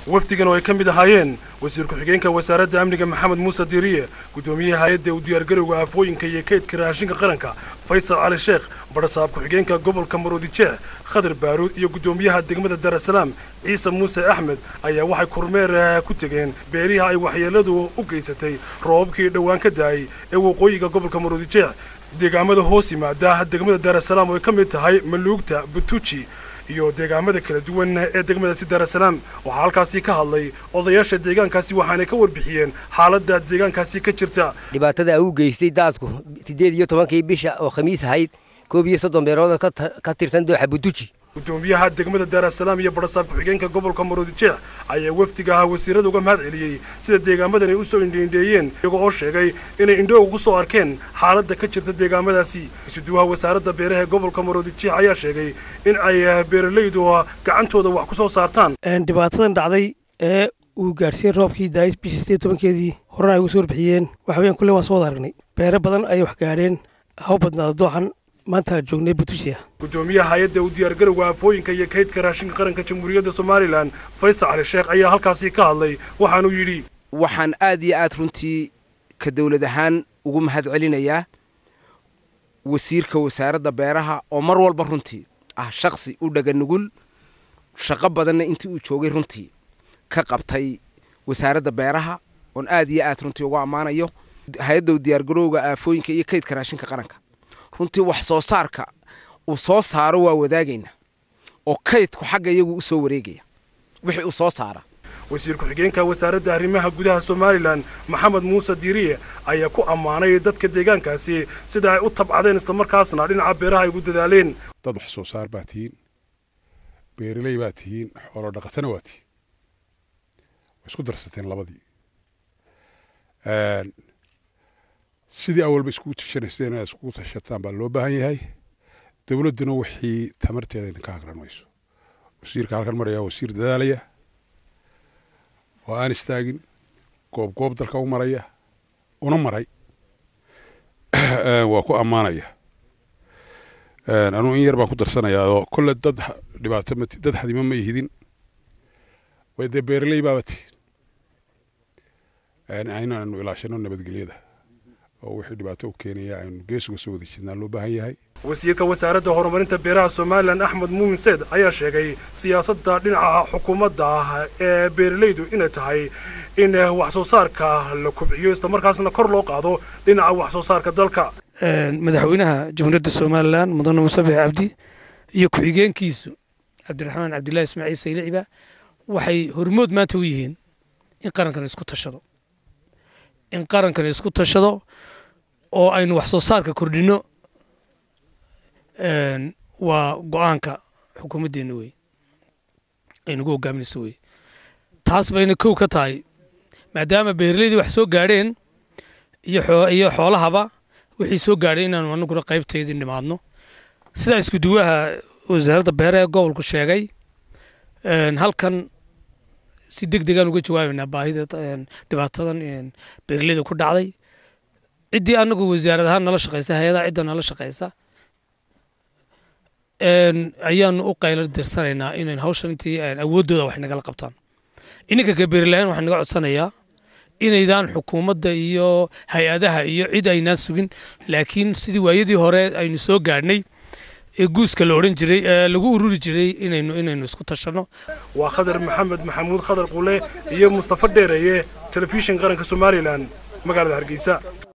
wafdigan oo ay ka mid ahaayeen wasiir ku-xigeenka wasaaradda amniga maxamed muuse diiriye guddoomiyaha hay-adda u diyaargarowga aafooyinka iyo kaydka raashinka qaranka faysal cali sheekh badhasaab ku-xigeenka gobolka maroodi jeex khadar baaruud iyo guddoomiyaha degmada daarasalaam ciise muuse axmed ayaa waxay kormeer ku tegeen beeriha ay waxyeelladu u geysatay roobabkii dhowaan ka daayay ee waqooyiga gobolka maroodi jeex deegaamada hoos yimaada degmada daarasalaam oo ay ka mid tahay maluugta butuji iyo deegaamada kala duwan ee degmadaasi daarasalaam waxaa halkaasi ka hadlay odayaasha deegaankaasi waxaanay ka warbixiyeen xaaladda deegaankaasi ka jirta dhibaatada u geystay daadku siddeed iyo tobankii bisha oo khamiis ahayd koob iyo soddon beerood ka tirsan dooxa butuji guddoomiyaha degmada daarasalaam iyo badhasaab ku-xigeenka gobolka maroodi jeex ayaa wafdiga ahaa wasiirada uga mahad celiyey sida deegaamadan ay u soo indhiindheeyeen iyagoo oo sheegay inay indho ugu soo arkeen xaaladda ka jirta deegaamadaasi isuduwaha wasaaradda beeraha ee gobolka maroodi jeex ayaa sheegay in ay beeralaydu gacantooda wax ku soo saartaan dhibaatadan dhacday ee uu gaadhsiiyey roobkii daayis bishii sideed tobankeedii horena ay ugu soo warbixiyeen waxa weyaan kulle waan soo wada aragnay beero badan ayay wax gaadheen haw badnaada dooxan maanta joognay butushiya guddoomiyaha hay-adda u diyaargarowga aafooyinka iyo kaydka raashinka qaranka jamhuuriyadda somalilan faysal cali sheekh ayaa halkaasi ka hadlay waxaanuu yidhi waxaan aad iyo aad runtii ka dawlad ahaan ugu mahad celinayaa wasiirka wasaaradda beeraha oo mar walba runtii ah shaksi u dhaga nugul shaqo badanna intii uu joogay runtii ka qabtay wasaaradda beeraha oon aad iyo aad runtii ugu ammaanayo hay-adda u diyaargarowga aafooyinka iyo kaydka raashinka qaranka runtii wax soo saarka uu soo saaro waa wadaagaynaa oo kaydku xagga iyagu u soo wareegaya wixii uu soo saara wasiir ku-xigeenka wasaaradda arrimaha gudaha somalilan maxamed muuse diiriye ayaa ku ammaanay dadka deegaankaasi sida ay u tabcadeen islamarkaasna dhinaca beeraha ay ugu dadaaleen dad wax soo saar baa tihiin beeraley baa tihiin xoolo dhaqatana waa tihiin way isku darsateen labadii sidii awalba iskugu tashanayseen inaad iskugu tashataan baa loo baahan yahay dowladduna wixii tamarteeda idinka hagran mayso wasiirka halkan maraya wasiir dadaalaya oo aan istaagin goob goob dalka u maraya una maray waa ku ammaanaya anugu in yar baan ku darsanayaa oo kolle dad dhibaato ma dad xadimo ma ihidin way dee beeraley baaba tihin inaanu ilaashano nabadgelyada oo wixii dhibaato u keenaya aynu geesuga soo wada jidnaa loo baahan yahay wasiirka wasaaradda horumarinta beeraha somalilan axmed muumin seed ayaa sheegay siyaasadda dhinaca xukuumadda ah ee beeralaydu inay tahay in wax soo saarka la kobciyo islamarkaasna kor loo qaado dhinaca wax soo saarka dalka madaxweynaha jamhuuriyadda somalilan mudane musabex cabdi iyo ku-xigeenkiisu cabdiraxmaan cabdillahi ismaaciil sayliciba waxay hormood maanta u yihiin in qarankan isku tashado in qarankan isku tashado oo aynu wax soo saarka kordhinno waa go-aanka xukuumaddeenna wey ay nagu hogaaminayso wey taas bayna kow ka tahay maadaama beeralaydii wax soo gaadheen iyo xoolahaba wixii soo gaadhay inaanu anaguna qaybteedii nimaadno sidaa isku duwaha wasaaradda beeraha ee gobolku sheegay halkan si deg degaan uga jawaabaynaa baahida dhibaatadan beeraleyda ku dhacday ciddii anagu wasaarad ahaan nala shaqeysa hay-adaha cidda nala shaqeysa ayaanu u qaylo dirsanaynaa inayn hawshan intii awooddooda wax nagala qabtaan ininka ka beerilahaan waxaan naga codsanayaa inaydaan xukuumadda iyo hay-adaha iyo cid aynaan sugin laakiin sidii waayadii hore aynu soo gaadhnay ee guuska la odhan jiray ee lagu ururi jiray inaynu inaynu isku tashanno waa khadar maxamed maxamuud khadar qule iyo mustafa dheereeye telefishin qaranka somalilan magaalada hargeysa